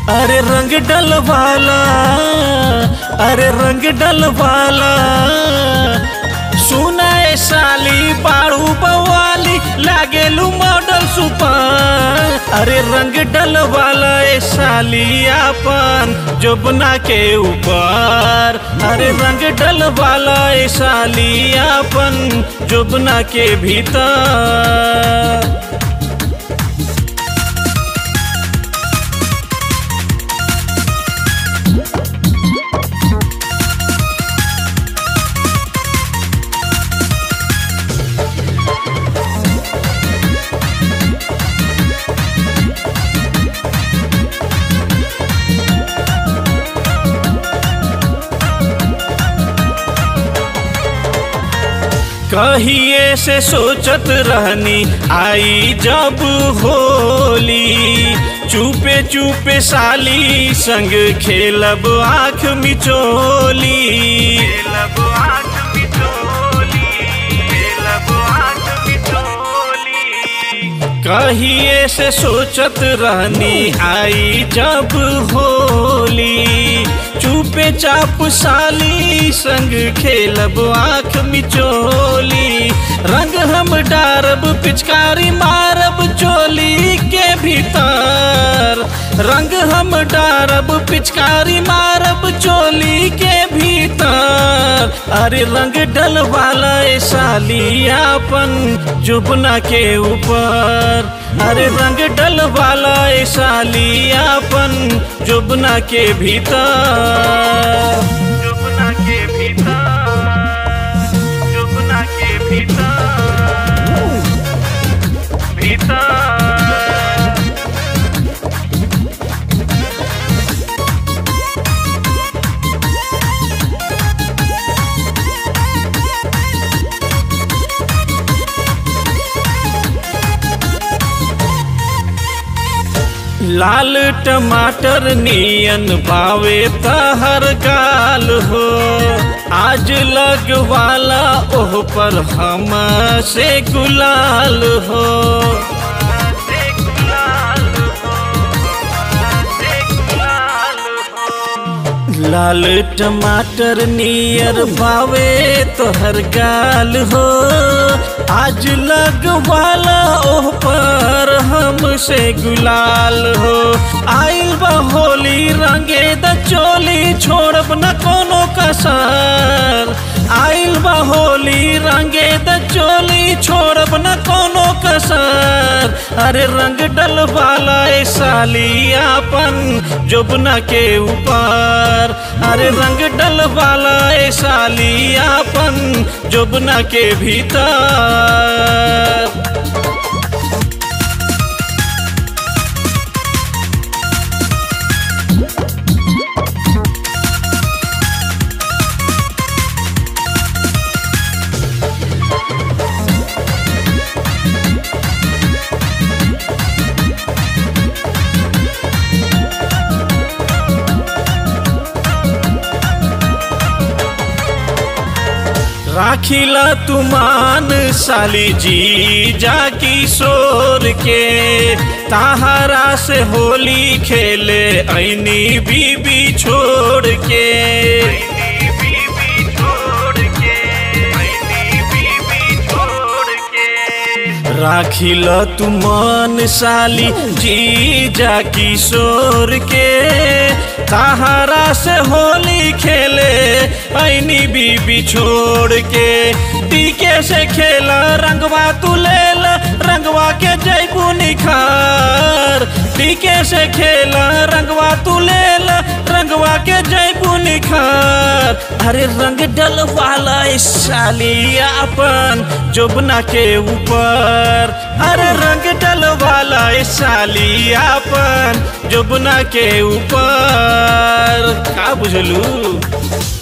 अरे रंग डलवाला अरे रंग डलवाला सुनाए साली बाड़ू बवाली लागेलू मॉडल सुपर अरे रंग डलवाला ए साली आपन जोबना के ऊपर अरे रंग डलवाला ए साली आपन जोबना के भीतर कहिए से सोचत रहनी आई जब होली चुपे चुपे साली संग खेलब आँख मिचोली खेलब आँख मिचोली खेलब आँख मिचोली कहिए से सोचत रहनी आई जब होली चुपे चाप साली संग खेलब आँख मिचोली रंग हम डारब पिचकारी मारब चोली के भीतर रंग हम डारब पिचकारी मारब चोली के भीतर अरे रंग डलवाला ए साली आपन जुबना के ऊपर अरे रंग डलवाला ए साली आपन जुबना के भीतर जुबना के भीतर जुबना के भीतर भीतर लाल टमाटर नियन भावे तहर गाल हो आज लगवाला ओह पर हम से गुलाल हो लाल टमाटर नियर भावे तोहर गाल हो आज लगवाला ओह पर हमसे गुलाल हो आइल बा होली रंगे द चोली छोड़ब न कोनो कसर आइल बा होली रंगे द चोली छोड़ब न कोनो कसर अरे रंग डलवाला ए साली आपन जोबना के ऊपर अरे रंग डलवाला ए साली आपन जोबना के भीतर राखिला तुमान साली जी जा किशोर के ताहरा से होली खेले ऐनी बीबी छोड़ के राखिल तुमान साली जी जा किशोर के ताहरा से होली खेले ऐनी बीबी छोड़ के टीके से खेला रंगवा तू ले रंगवा के जैबू निखार टीके से खेला रंगवा तू ले रंगवा के जैबू निखार अरे रंग डलवाला साली अपन जोबना के ऊपर अरे रंग डलवाला साली अपन जोबना के ऊपर का बुझलू